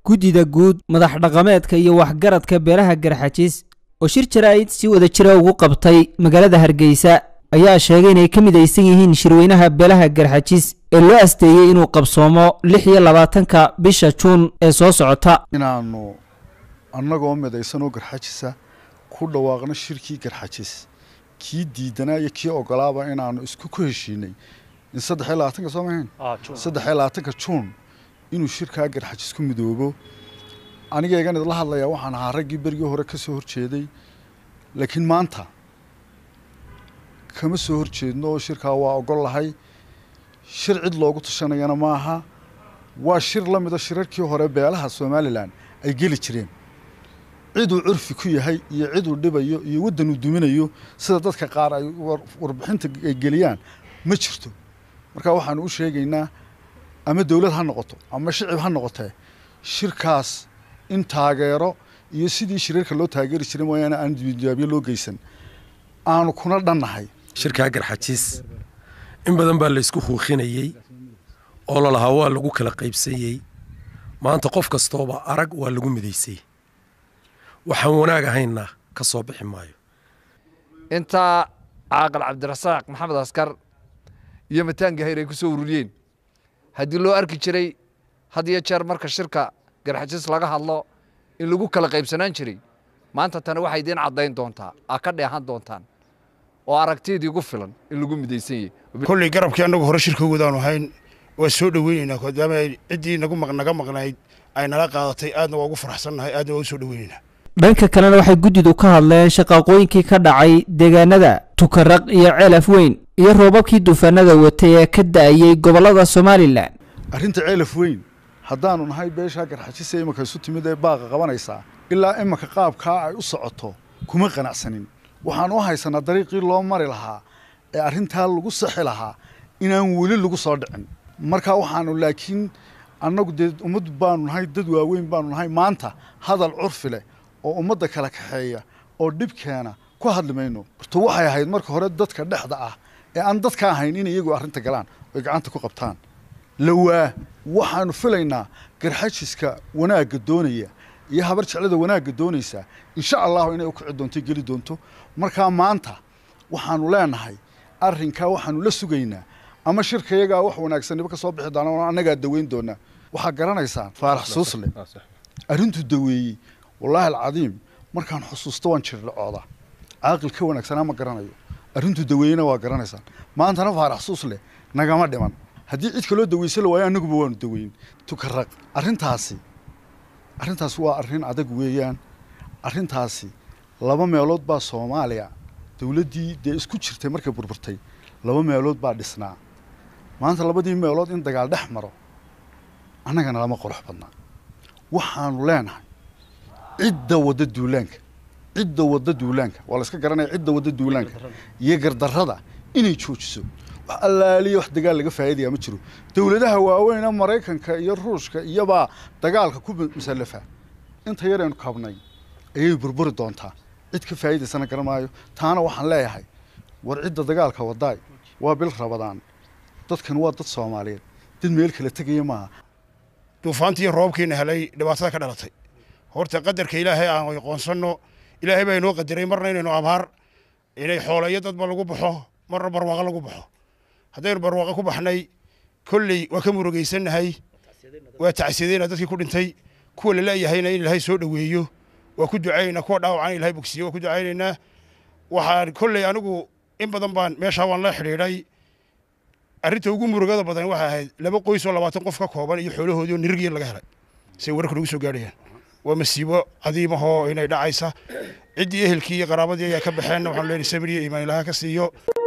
guddida guud madax dhaqameedka iyo waxgaradka beelaha garxajis oo shir jaraa'id si wada jira ugu qabtay magaalada hargeysa ayaa sheegay inay ka midaysan yihiin shirweynaha beelaha garxajis ee loo asteeyey inuu qabsoomo lix iyo labaatanka bisha juun ee soo socota inaannu annagoo midaysanoo garxajisa ku dhawaaqno shirkii garxajis kii diidanaa iyo kii ogolaaba inaannu isku ku heshiinay in saddex iyo labaatanka soo mahayn saddex iyo labaatanka juun inuu shirkaa garxajis ku midoobo anigaygan idla hadlayaa waxaan ahaa raggii berigii hore ka soo horjeeday laakiin maanta kama soo horjeedno oo shirkaa waa ogol lahay shir cid loogu tashanayana maaha waa shir la mida shirarkii hore beelaha somalilan ay geli jireen ciduu curfi ku yahay iyo ciduu dhibayo iyo waddanuu duminayo sida dadka qaar ay warbixinta ay geliyaan ma jirto marka waxaanu u sheegaynaa ama dowlad ha noqoto ama shicib ha noqotee shirkaas in taageero iyo sidii shirarka loo taageeri jiray mooyaane aan dibijaabyo loo geysan aanu kuna dhannahay shirkaa garxajiis in badan baa laysku huuqinayey oo lalahaa waa lagu kala qaybsanyey maanta qof kastooba arag waa lagu midaysay waxaan wanaag ahaynna ka soo bixi maayo intaa caaqal cabdirasaaq maxamed askar iyo mataanka hayr ay ku soo ururiyeen haddii loo arki jiray had iyo jeer marka shirka garxajis laga hadlo in lagu kala qaybsanaan jiray maanta tani waxay idiin caddayn doontaa aa ka dheehan doontaan oo aragtiydii ugu filan in lagu midaysan yahay kolley garabkii annagu hore shirka wadaanu ahayn waa soo dhoweynaynaa maadaama ay ciddii nagu naga maqnayd ay nala qaadatay aadna waa ugu faraxsannahay aadna waa u soo dhoweynaynaa dhanka kalena waxay guddidu ka hadleen shaqaaqooyinkii ka dhacay deegaanada tukaraq iyo ceelaf weyn iyo roobabkii duufaanada watay ee ka da'ayey gobollada somalilan arrinta ceelaf weyn haddaanu nahay beeshaa garxajisa imanka isu timid ee baaqa qabanaysaa ilaa imanka qaabkaa ay u socoto kuma qanacsanin waxaan u haysanaa dariiqii loo mari lahaa ee arrintaa lagu saxi lahaa inaan weli lagu soo dhicin marka waxaanu laakiin annagu dee ummad baanu nahay dad waaweyn baanu nahay maanta hadal curfi leh oo ummadda kala kaxeeya oo dhibkeena ku hadli mayno horta waxay ahayd marka hore dadka dhexda ah ee aan dadka ahayn in iyagu arrinta galaan oy gacanta ku qabtaan lawaa waxaanu filaynaa garxajiska wanaagga doonaya iyo habar jeclada wanaagga doonaysaa insha allahu inay u kici doonto geli doonto markaa maanta waxaanu leenahay arrinkaa waxaanu la sugaynaa ama shirka iyagaa wax wanaagsanniba ka soo bixi doona annagaa daweyn doonaa waxaa garanaysaan faarax suusle arrintuu daweeyey wallaahi alcadiim markaan xusuusto waan jirdhacooda caaqil ka wanaagsanaa ma garanayo arrintuu daweeyena waa garanaysaan maantana faarax suusle nagama dhiman haddii cid kaloo daweysa la waayo annaguba waanu daweyn tukaraq arrintaasi arrintaasi waa arrin adag weeyaan arrintaasi laba meelood baa soomaaliya dowladdii dee isku jirtay markay burburtay laba meelood baa dhisnaa maanta labadii meelood in dagaal dhex maro annagana lama qorox badnaa waxaanu leenahay cidda wadda duulaanka cidda wadda duulaanka waa la iska garanaya cidda wadda duulaanka iyo gardarrada inay joojiso wax allaaliya wax dagaal laga faa'iidaya ma jiro dowladaha waaweyna maraykanka iyo ruushka iyobaa dagaalka ku musallafa inta yaraynu kabnay ayay burburi doontaa cid ka faa'iidaysana garan maayo taana waxaan leeyahay war cidda dagaalka wadaay waa bil rabadaan dadkan waa dad soomaaliyeed dad meel kala tegaya maaha duufaantii roobkiina helay dhibaatada ka dhalatay horta qadarka ilaahay aan aqoonsanno ilaahay baa inoo qadaray marna inaynu abaar inay xoolayo dadba lagu baxo marna barwaaqo lagu baxo haddaynu barwaaqo ku baxnay kolley waa ka murugaysannahay waa tacsiyadeynaa dadkii ku dhintay kuwa la leeyahayna in ilaahay soo dhoweeyo waa ku ducaynaynaa kuwa dhaawacana ilahay bogsiyo waa ku ducaynaynaa waxaan kolley anigu in badan baan meeshaa waan la xidhiidhay arrinta ugu murugada badan waxay ahayd laba qoys oo labaatan qof ka kooban iyo xoolahoodii oo nirigii laga helay say wararka nagu soo gaadhayaan waa masiibo cadiimahoo inay dhacaysa ciddii ehelkii iyo qaraabadii ayaa ka baxeenna waxaanu leenahay samir iyo iimaan ilaha ka siiyo